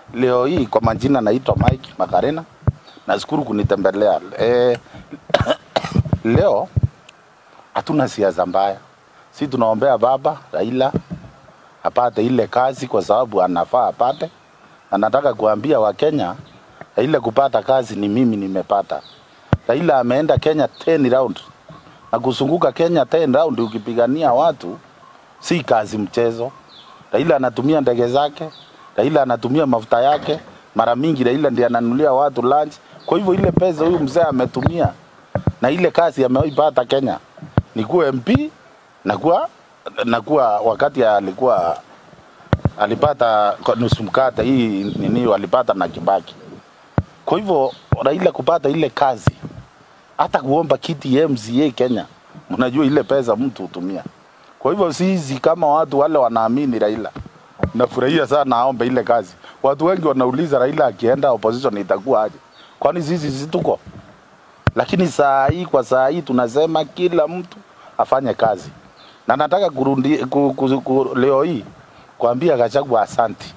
leo hii kwa majina naitwa Mike Makarena. Nashukuru kunitembelea. E, leo hatuna siasa mbaya, si tunaombea baba Raila apate ile kazi kwa sababu anafaa apate. Anataka kuambia Wakenya ile kupata kazi ni mimi nimepata. Raila ameenda Kenya 10 round na kuzunguka Kenya 10 round ukipigania watu si kazi mchezo. Raila anatumia ndege zake, Raila anatumia mafuta yake. Mara mingi Raila ndiye ananunulia watu lunch. Kwa hivyo ile pesa huyu mzee ametumia na ile kazi ameipata Kenya ni kuwa MP na kuwa na kuwa wakati alikuwa alipata kwa nusu mkate hii nini walipata na Kibaki. Kwa hivyo Raila kupata ile kazi hata kuomba kiti ya MCA Kenya, mnajua ile pesa mtu hutumia. Kwa hivyo sisi kama watu wale wanaamini Raila, nafurahia sana aombe ile kazi. Watu wengi wanauliza Raila akienda opposition itakuwa aje? Kwani sisi sisi tuko? Lakini saa hii kwa saa hii tunasema kila mtu afanye kazi, na nataka kurundi, ku, ku, ku, leo hii kuambia Gachagua asanti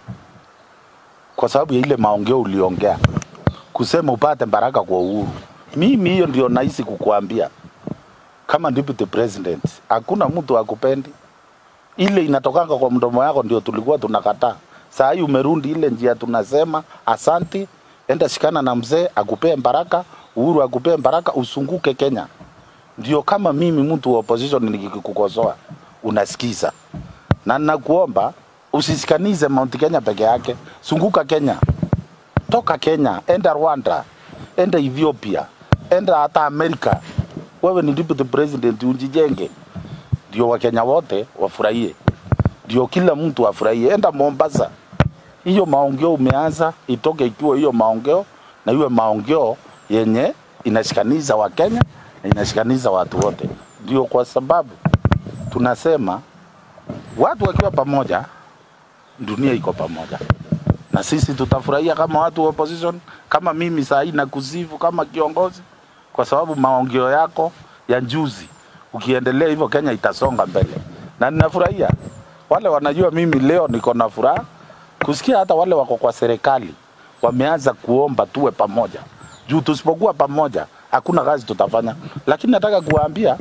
kwa sababu ya ile maongeo uliongea kusema upate baraka kwa uhuru. Mimi hiyo ndio nahisi kukuambia kama deputy president, hakuna mtu akupendi. Ile inatokanga kwa mdomo yako ndio tulikuwa tunakataa. Saa hii umerundi ile njia, tunasema asanti, enda shikana na mzee akupee baraka, Uhuru akupee baraka, usunguke Kenya. Ndio kama mimi mtu wa opposition nikikukosoa unasikiza, na nakuomba usisikanize Mount Kenya peke yake, sunguka Kenya, toka Kenya, enda Rwanda, enda Ethiopia, enda hata Amerika. Wewe ni deputy president, unjijenge, ndio Wakenya wote wafurahie, ndio kila mtu afurahie. Enda Mombasa, hiyo maongeo umeanza itoke ikiwa hiyo maongeo na iwe maongeo yenye inashikaniza Wakenya na inashikaniza watu wote. Ndio kwa sababu tunasema watu wakiwa pamoja, dunia iko pamoja, na sisi tutafurahia kama watu wa opposition, kama mimi saa hii nakusifu kama kiongozi, kwa sababu maongeo yako ya juzi, ukiendelea hivyo Kenya itasonga mbele, na ninafurahia wale wanajua mimi leo niko na furaha kusikia hata wale wako kwa serikali wameanza kuomba tuwe pamoja, juu tusipokuwa pamoja hakuna kazi tutafanya. Lakini nataka kuwaambia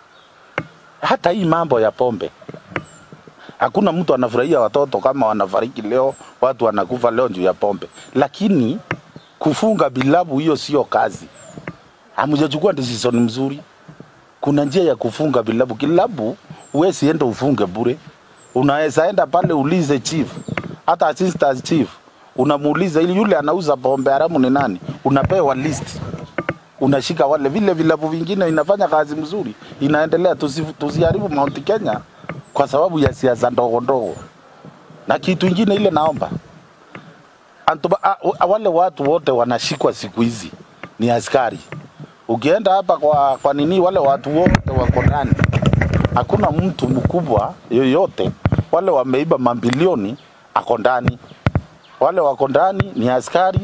hata hii mambo ya pombe, hakuna mtu anafurahia watoto kama wanafariki leo, watu wanakufa leo juu ya pombe, lakini kufunga bilabu hiyo sio kazi. Hamjachukua decision mzuri. Kuna njia ya kufunga bilabu. Kilabu huwezi enda ufunge bure, unaweza enda pale ulize chief, hata assistant chief unamuuliza ili yule anauza pombe haramu ni nani, unapewa list unashika wale vile vilabu vingine inafanya kazi mzuri, inaendelea. Tusi, tusiharibu Mount Kenya kwa sababu ya siasa ndogo ndogo. Na kitu ingine ile naomba Antuba, a, a, wale watu wote wanashikwa siku hizi ni askari. Ukienda hapa kwa, kwa nini wale watu wote wako ndani, hakuna mtu mkubwa yoyote. Wale wameiba mabilioni ako ndani, wale wako ndani ni askari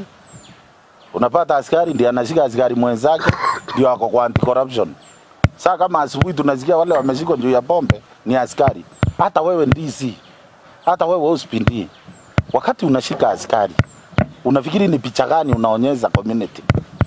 unapata askari ndiye anashika askari mwenzake ndio ako kwa anti corruption. Saa kama asubuhi tunasikia wale wameshikwa juu ya pombe ni askari. Hata wewe DC, hata wewe hospindi, wakati unashika askari unafikiri ni picha gani unaonyesha community?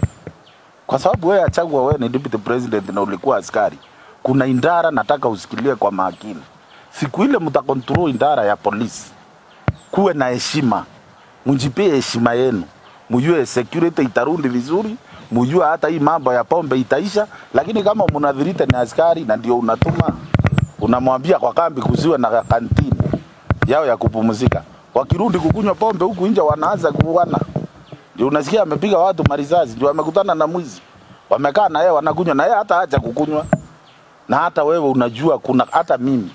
Kwa sababu wewe achagua, wewe ni deputy president na ulikuwa askari, kuna indara nataka usikilie kwa makini. Siku ile mtakontrol indara ya polisi, kuwe na heshima, mjipie heshima yenu mujue security itarundi vizuri, mujue hata hii mambo ya pombe itaisha. Lakini kama mnadhirite ni askari na ndio unatuma unamwambia kwa kambi kusiwe na kantini yao ya kupumzika, wakirudi kukunywa pombe huku nje wanaanza kuuana. Ndio unasikia amepiga watu marisasi, ndio amekutana na mwizi, wamekaa na yeye wanakunywa na yeye hata acha kukunywa. Na hata wewe unajua, kuna hata mimi,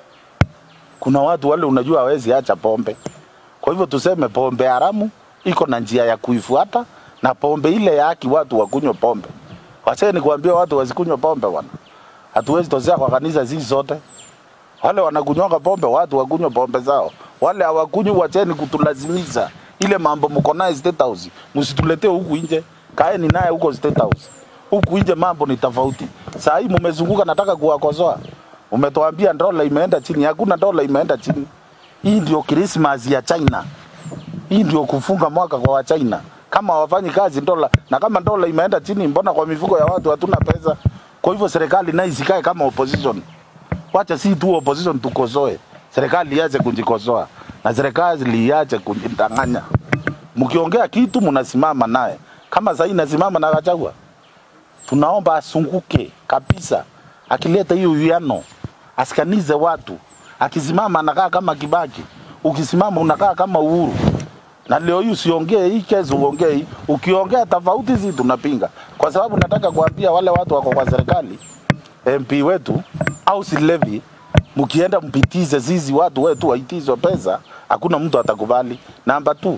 kuna watu wale unajua hawezi acha pombe. Kwa hivyo tuseme pombe haramu iko na njia ya kuifuata, na pombe ile ya haki watu wakunywe pombe. Wacheni kuambia watu wasikunywe pombe bwana. Hatuwezi tozea kwa kanisa sisi zote. Wale wanakunywanga pombe, watu wakunywe pombe zao. Wale hawakunywi, wacheni kutulazimisha ile mambo mko naye State House, msituletee huku nje. Kaeni naye huko State House. Huku nje mambo ni tofauti. Saa hii mmezunguka, nataka kuwakosoa. Umetuambia dola imeenda chini, hakuna dola imeenda chini. Hii ndio Christmas ya China Hii ndio kufunga mwaka kwa Wachina. Kama hawafanyi kazi dola, na kama dola imeenda chini, mbona kwa mifuko ya watu hatuna pesa? Kwa hivyo serikali nayo isikae kama opposition. Wacha si tu opposition tukosoe, serikali iache kujikosoa na serikali iache kujidanganya. Mkiongea kitu mnasimama naye, kama sasa nasimama na Gachagua, tunaomba asunguke kabisa, akileta hiyo uwiano, asikanize watu. Akisimama anakaa kama Kibaki, ukisimama unakaa kama Uhuru. Na leo hii usiongee hii kesi, uongee hii. Ukiongea tofauti, si tunapinga, kwa sababu nataka kuambia wale watu wako kwa serikali, MP wetu au si levy, mkienda mpitize sisi watu wetu waitizwe pesa, hakuna mtu atakubali. Namba 2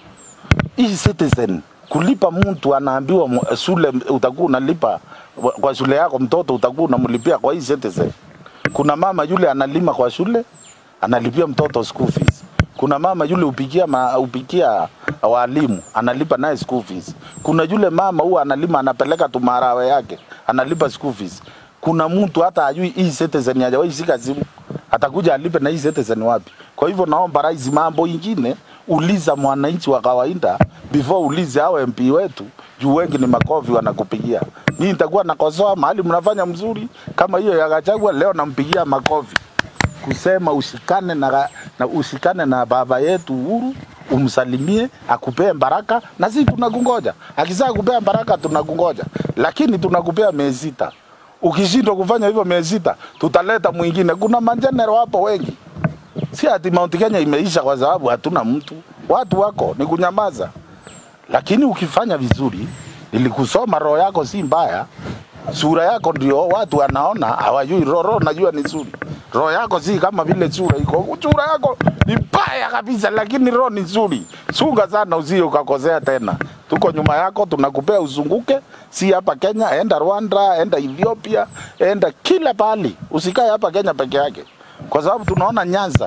hii citizen kulipa mtu anaambiwa mu- shule utakuwa unalipa wa- kwa shule yako mtoto utakuwa unamlipia kwa hii citizen. Kuna mama yule analima kwa shule analipia mtoto school fees. Kuna mama yule upikia ma, upikia walimu analipa naye school fees. Kuna yule mama huwa analima anapeleka tu marawe yake analipa school fees. Kuna mtu hata ajui hii citizen hajawahi shika simu atakuja alipe na hii citizen wapi? Kwa hivyo naomba rais, mambo ingine uliza mwananchi wa kawaida before ulize hao MP wetu, juu wengi ni makofi wanakupigia. Mimi nitakuwa nakosoa mahali mnafanya mzuri kama hiyo ya Gachagua, leo nampigia makofi kusema ushikane na, na ushikane na baba yetu Uhuru umsalimie akupee baraka, na sisi tunakungoja. Akizaa kupea baraka tunakungoja, lakini tunakupea miezi sita. Ukishindwa kufanya hivyo miezi sita, tutaleta mwingine. Kuna majenero hapo wengi, si ati Mount Kenya imeisha kwa sababu hatuna mtu. Watu wako ni kunyamaza, lakini ukifanya vizuri, nilikusoma, roho yako si mbaya, sura yako ndio watu wanaona, hawajui roho. Roho najua ni nzuri, roho yako si kama vile sura iko. Sura yako ni mbaya kabisa, lakini roho ni nzuri. Sunga sana, usije ukakosea tena. Tuko nyuma yako, tunakupea uzunguke, si hapa Kenya, enda Rwanda, enda Ethiopia, enda kila pahali, usikae hapa Kenya peke yake, kwa sababu tunaona Nyanza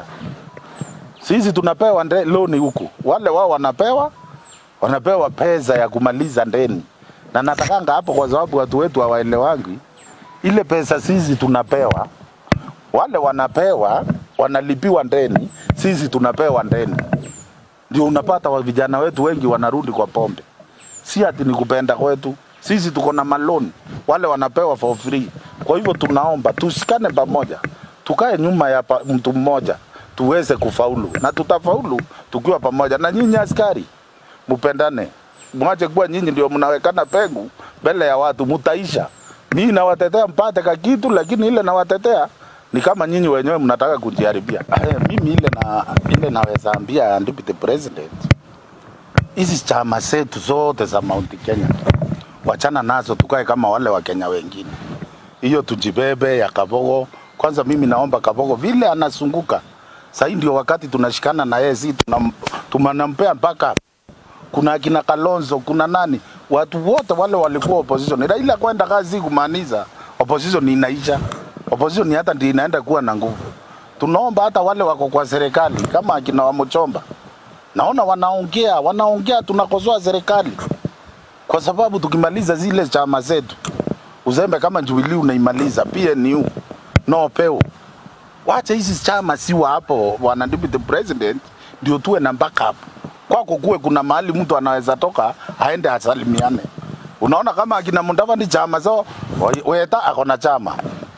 sisi tunapewa nde- loni huku, wale wao wanapewa wanapewa pesa ya kumaliza ndeni, na natakanga hapo, kwa sababu watu wetu hawaelewangi ile pesa sisi tunapewa, wale wanapewa wanalipiwa ndeni, sisi tunapewa ndeni. Ndio unapata wa vijana wetu wengi wanarudi kwa pombe, si ati ni kupenda kwetu. Sisi tuko na maloni, wale wanapewa for free. Kwa hivyo tunaomba tushikane pamoja, tukae nyuma ya pa, mtu mmoja tuweze kufaulu, na tutafaulu tukiwa pamoja. Na nyinyi askari, mupendane, mwache kuwa nyinyi ndio mnawekana pengu mbele ya watu, mutaisha. Mimi nawatetea mpate ka kitu, lakini ile nawatetea ni kama nyinyi wenyewe mnataka kujiharibia. Eh, Mimi ile na ile naweza ambia deputy president, hizi chama zetu zote za Mount Kenya wachana nazo, tukae kama wale wa Kenya wengine. Hiyo tujibebe ya Kabogo. Kwanza mimi naomba Kabogo vile anasunguka sahii, ndio wakati tunashikana na yeye, si tunam- tunanampea mpaka kuna akina Kalonzo, kuna nani, watu wote wale walikuwa opposition. Raila kwenda kazi kumaanisha opposition inaisha, opposition hata ndio inaenda kuwa na nguvu. Tunaomba hata wale wako kwa serikali kama akina Wamuchomba, naona wanaongea wanaongea, tunakosoa serikali kwa sababu tukimaliza zile chama zetu, uzembe kama Jubilee unaimaliza, PNU no peo, wacha hizi chama siwa hapo, bwana deputy president, ndio tuwe na backup. Kwako kuwe kuna mahali mtu anaweza toka aende asalimiane. Unaona kama akina Mudavadi chama zao, Weta ako na chama,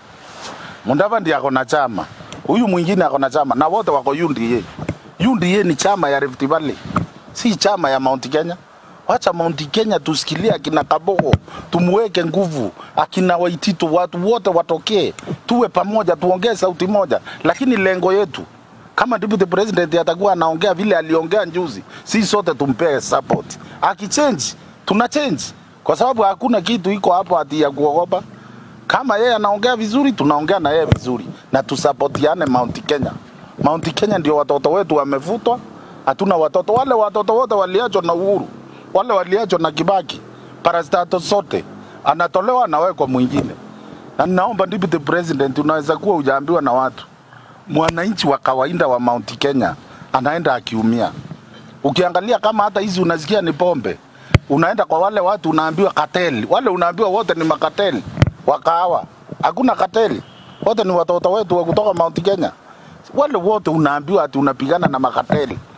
Mudavadi ako na chama, huyu mwingine ako na chama, na wote wako UDA. UDA ni chama ya Rift Valley, si chama ya Mount Kenya. Wacha Mount Kenya tusikilie akina Kabogo, tumweke nguvu, akina Waititu, watu wote watokee, tuwe pamoja, tuongee sauti moja. Lakini lengo yetu kama deputy president atakuwa anaongea vile aliongea njuzi, si sote tumpee support. Akichange tuna change, kwa sababu hakuna kitu iko hapo ati ya kuogopa. Kama yeye anaongea vizuri, tunaongea na yeye vizuri na tusapotiane Mount Kenya. Mount Kenya ndio watoto wetu wamevutwa, hatuna watoto. Wale watoto wote waliachwa na Uhuru, wale waliachwa na Kibaki, parastato sote anatolewa anawekwa mwingine. Na ninaomba deputy president, unaweza kuwa hujaambiwa na watu, mwananchi wa kawaida wa Mount Kenya anaenda akiumia. Ukiangalia kama hata hizi unasikia ni pombe, unaenda kwa wale watu unaambiwa kateli, wale unaambiwa wote ni makateli wa kahawa. Hakuna kateli, wote ni watoto wetu wa kutoka Mount Kenya. Wale wote unaambiwa ati unapigana na makateli,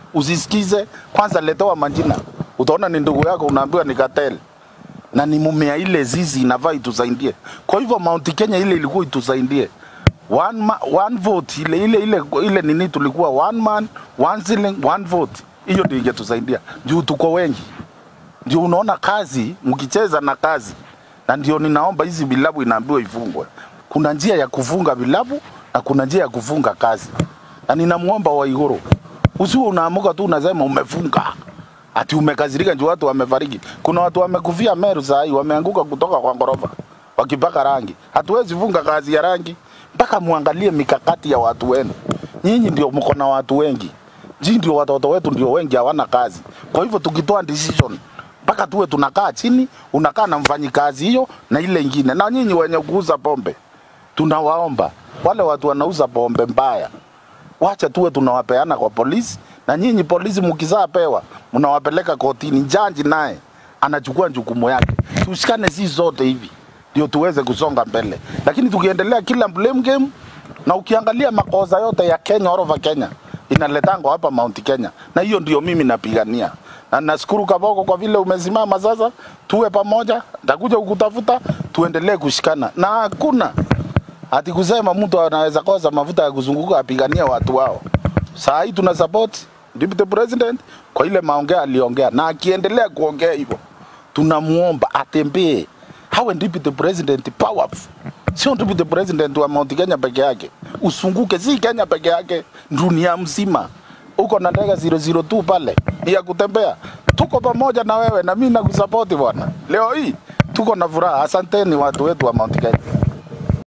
usisikize kwanza, letewa majina, utaona ni ndugu yako, unaambiwa ni cartel na ni mumea ile zizi inafaa itusaidie. Kwa hivyo Mount Kenya ile ilikuwa itusaidie one, ma, one vote ile ile ile ile nini, tulikuwa one man one ceiling one vote, hiyo ndio ingetusaidia juu tuko wengi. Ndio unaona kazi mkicheza na kazi, na ndio ninaomba hizi vilabu inaambiwa ifungwe. Kuna njia ya kufunga vilabu na kuna njia ya kufunga kazi, na ninamwomba Waiguru usiwe unaamuka tu unasema umefunga ati umekazirika juu watu wamefariki. Kuna watu wamekufia Meru saa hii wameanguka kutoka kwa ghorofa wakipaka rangi. Hatuwezi funga kazi ya rangi mpaka muangalie mikakati ya watu wenu. Nyinyi ndio mko na watu wengi, nyinyi ndio watoto wetu ndio wengi hawana kazi. Kwa hivyo tukitoa decision mpaka tuwe tunakaa chini, unakaa na mfanyikazi hiyo na ile ingine, na nyinyi wenye kuuza pombe, tunawaomba wale watu wanauza pombe mbaya wacha tuwe tunawapeana kwa polisi, na nyinyi polisi mkizaa pewa mnawapeleka kotini, jaji naye anachukua jukumu yake. Tushikane sisi zote hivi ndio tuweze kusonga mbele, lakini tukiendelea kila blame game, na ukiangalia makosa yote ya Kenya, all over Kenya inaletangwa hapa Mount Kenya, na hiyo ndio mimi napigania na nashukuru Kaboko kwa vile umesimama sasa, tuwe pamoja, nitakuja kukutafuta, tuendelee kushikana na hakuna ati kusema mtu anaweza kosa mafuta ya kuzunguka apigania watu wao. Saa hii tuna support deputy president kwa ile maongea aliongea, na akiendelea kuongea hivyo, tunamuomba atembee, hawe deputy president powerful, sio deputy president wa Mount Kenya peke yake, usunguke, si Kenya peke yake, dunia mzima. Uko na ndege 002 pale ni ya kutembea, tuko pamoja na wewe na mimi nakusapoti bwana. Leo hii tuko na furaha. Asanteni watu wetu wa Mount Kenya.